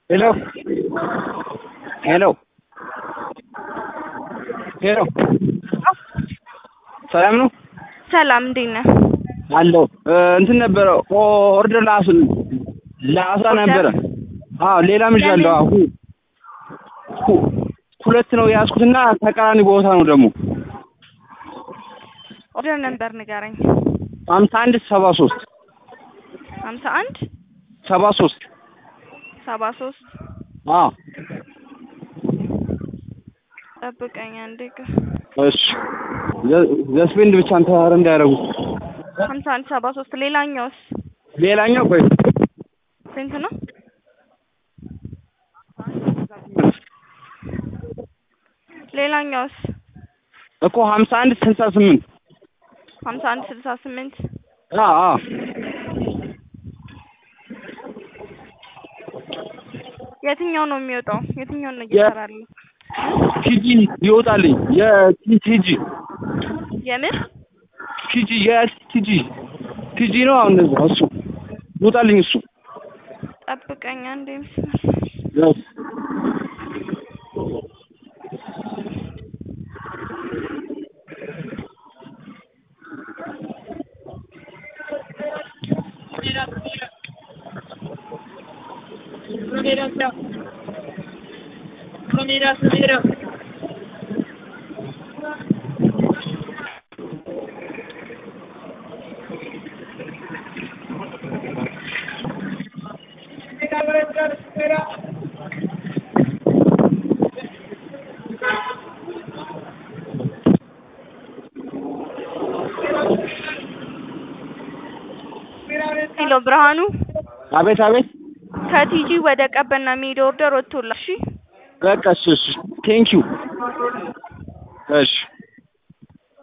ሄሎ ሄሎ ሄሎ ሰላም ነው ሰላም እንዴት ነህ? አለው እንትን ነበረ ኦርደር ለአስ ለአስራ ነበረ። አዎ ሌላም ይዣለሁ። አሁ ሁ- ሁለት ነው የያዝኩትና ተቃራኒ ቦታ ነው ደግሞ ኦርደር ነበር ንገረኝ። ሀምሳ አንድ ሰባ ሶስት ሀምሳ አንድ ሰባ ሶስት ሰባ ሶስት አዎ ጠብቀኝ አንዴ ግ እሺ ዘ- ዘስፔንድ ብቻ እንትን ኧረ እንዳያደርጉ ሀምሳ አንድ ሰባ ሶስት ሌላኛውስ ሌላኛው ቆይ ስንት ነው? ሌላኛውስ እኮ ሀምሳ አንድ ስልሳ ስምንት ሀምሳ አንድ ስልሳ ስምንት አዎ አዎ የትኛው ነው የሚወጣው? የትኛው ነው እየሰራለሁ? ቲጂ ይወጣልኝ የቲጂ የምን ቲጂ የቲጂ ቲጂ ነው አሁን እሱ ይወጣልኝ እሱ ጠብቀኝ አንዴ Yes. ሄሎ ብርሃኑ አቤት አቤት ከቲጂ ወደ ቀበና የሚሄድ ኦርደር ወጥቶላ እሺ በቃ እሺ እሺ ቴንኪው እሺ